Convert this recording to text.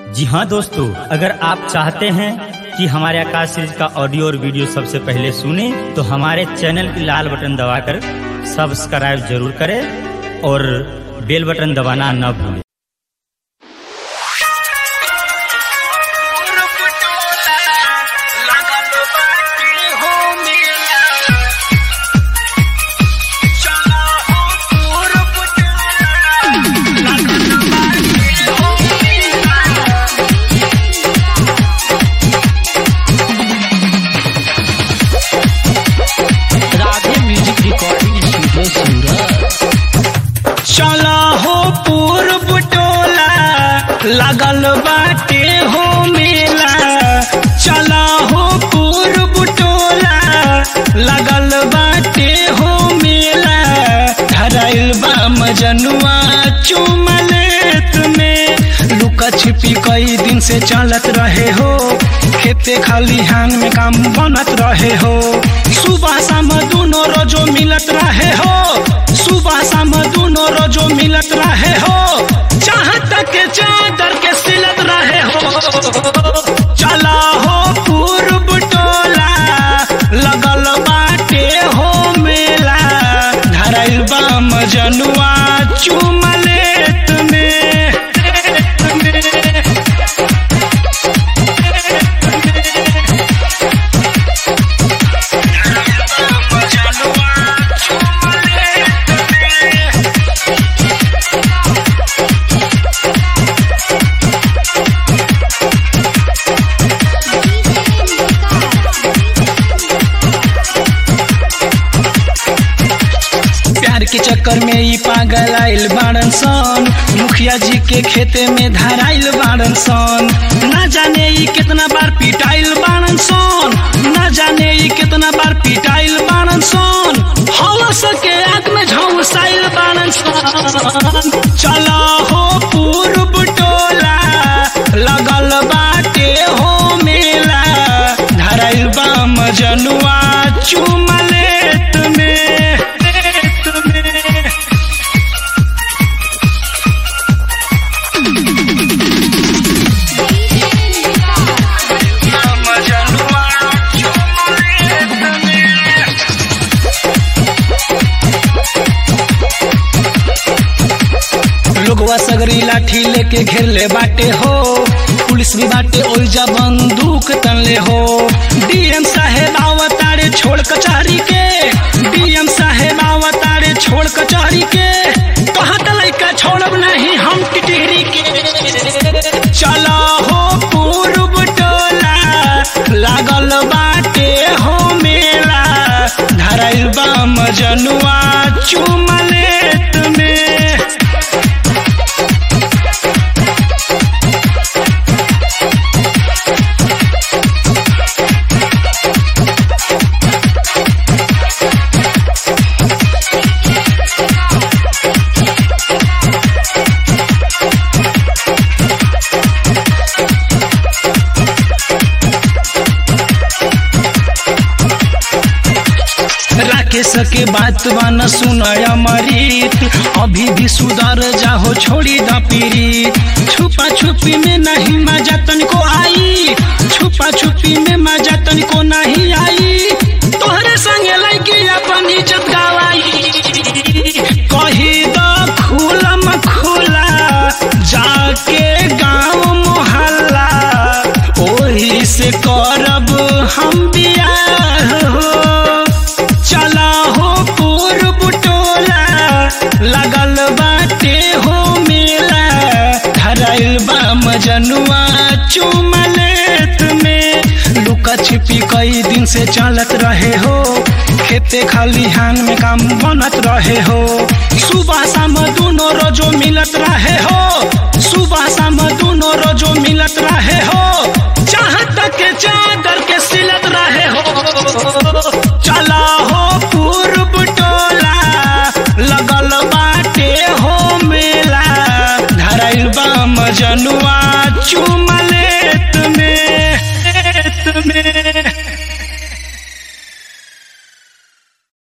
जी हाँ दोस्तों अगर आप चाहते हैं कि हमारे आकाश सीरीज का ऑडियो और वीडियो सबसे पहले सुने तो हमारे चैनल की लाल बटन दबाकर सब्सक्राइब जरूर करें और बेल बटन दबाना न भूलें Radhe music recording studio Surat चला हो पूर्व टोला लगल बाटे हो मेला चला हो पूर्व टोला लगल बाटे हो मेला धराइल बा मजनुआ चुमलेत में लुका छिपी कई दिन से चलत रहे हो खेते खलिहान में काम बनत रहे हो सुबह शाम दोनों रोजो मिलत रहे हो सुबह शाम दोनों रोजो मिलत रहे हो जहाँ तक चादर के सिलत रहे हो चला हो पूर्व टोला लगल बाटे हो मेला धराइल बा मजनुआ चुमलेत में प्यार के चक्कर में ई पागल आइल बाड़न सन मुखिया जी के खेते में धराइल बाड़न सन ना जाने ई कितना बार पिटाइल बाड़न सन ना जाने ई कितना बार पिटाइल बाड़न सन हवस के आग में झौसाइल बाड़न सन चला हो पूर्व टोला लगल बाटे हो मेला धराइल बा मजनुआ चुमलेत में लोगवा सगरी लाठी लेके घेरले बाटे हो पुलिस भी बाटे ओइजा बंदूक तनले हो डीएम साहेब आवतारे छोड़ कचहरी के डीएम साहेब आवतारे छोड़ कचहरी के कहा लइका छोड़ब नहीं हम टिटहरी के चला हो पूर्व टोला लागल बाटे हो मेला धराइल बा मजनुआ चुमलेत में राकेश के बात बान सुनय मरीत अभी भी सुधर जाहो छोड़ी द पीड़ित छुपा छुपी में नहीं मजा तनिको आई छुपा छुपी में मजा तनिको नहीं आई तोहरे संगे लड़की अपन इज्जत गवाई कही द खुलम खुला जाके गाँव मोहल्ला ओही से करब हम बियाह हो चला हो पूर्व टोला लगल बाटे हो मेला धराइल बा मजनुआ चुमलेत में लुका छिपी कई दिन से चलत रहे हो खेते खलिहान में काम बनत रहे हो सुबह शाम दोनों रोजो मिलत रहे हो सुबह शाम दोनों रोजो मिलत रहे हो जहाँ तक चादर के सिलत रहे हो